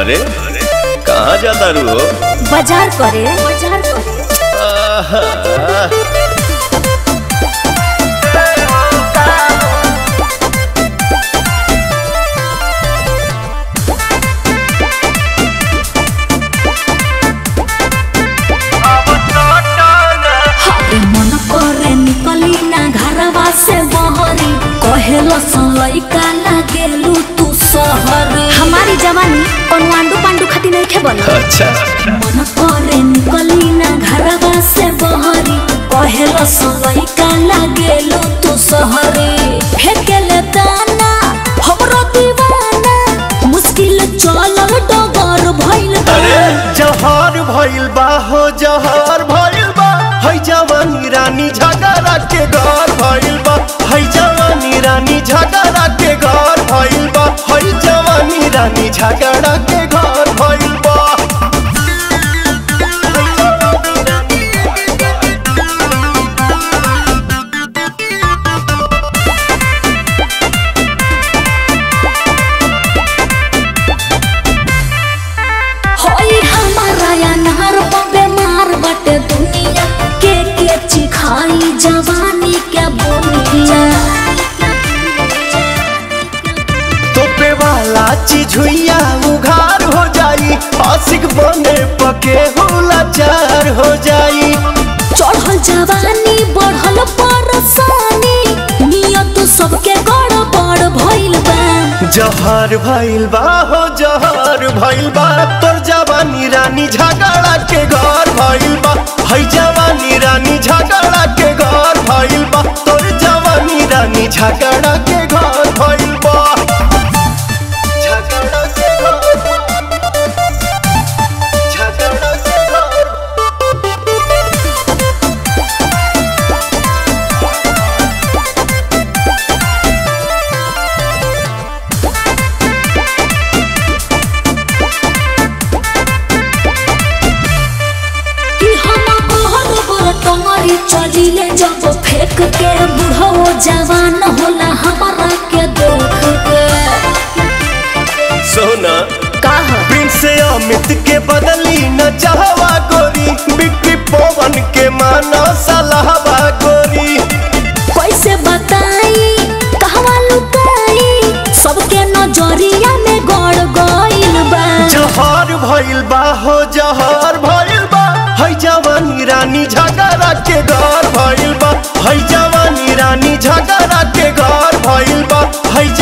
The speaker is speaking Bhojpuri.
अरे कहाँ जाता रू हो बाजार करे बाजार करे आहा, हाय मन करे निकली ना घरवा से बहरी कहेलो लइका लागेलू तू शहर हमारी जवानी कोनो आंडू पांडू खाती नहीं खे बन अच्छा मन करे निकली ना घरवा से बहरी कहेलो लइका लागेलू तू शहरी फेकेले दाना हमरो दीवाना मुश्किल चलल डगर भइल बा। अरे जहर भइल बा हो जहर भइल बा है जवानी रानी झगड़ा के घर भइल बा है जवानी रानी झगड़ा के घर भइल बा है जवानी रानी झगड़ा के घर भइल बा होई हमारा या नहर पर बेमार बटे दुनिया के के चिखाई जवानी के बोनिया तोपे वाला चीज हुइया उघार हो जाई आशिक बने पके हुलाचार हो जाई चढ़ल जवानी बढ़ल परसानी नियत सबके गड़बड़ भइल बा जहर भइल बा हो जहर भइल बा तोर जवानी रानी झगड़ा के घर भइल बा है जवानी रानी झगड़ा के घर भइल बा तोर जवानी रानी झगड़ा के घर भइल बा झगड़ा के घर झगड़ा के घर कि हम कहल बर तंगरी चलिले जब फेंक के बुढ़ो जवान होला हमारा के देख के सोना काह प्रिंस अमित के बदली न चाहवा गोरी बिक्री पवन के माना सलाहवा गोरी कैसे बताई कहवा लुकाई सबके नजरिया में गड़ गइल बा जहर भइल बा हो जहर भइल बा है जवानी रानी झगड़ा के घर भइल बा है जवानी रानी झगड़ा के घर भइल बा है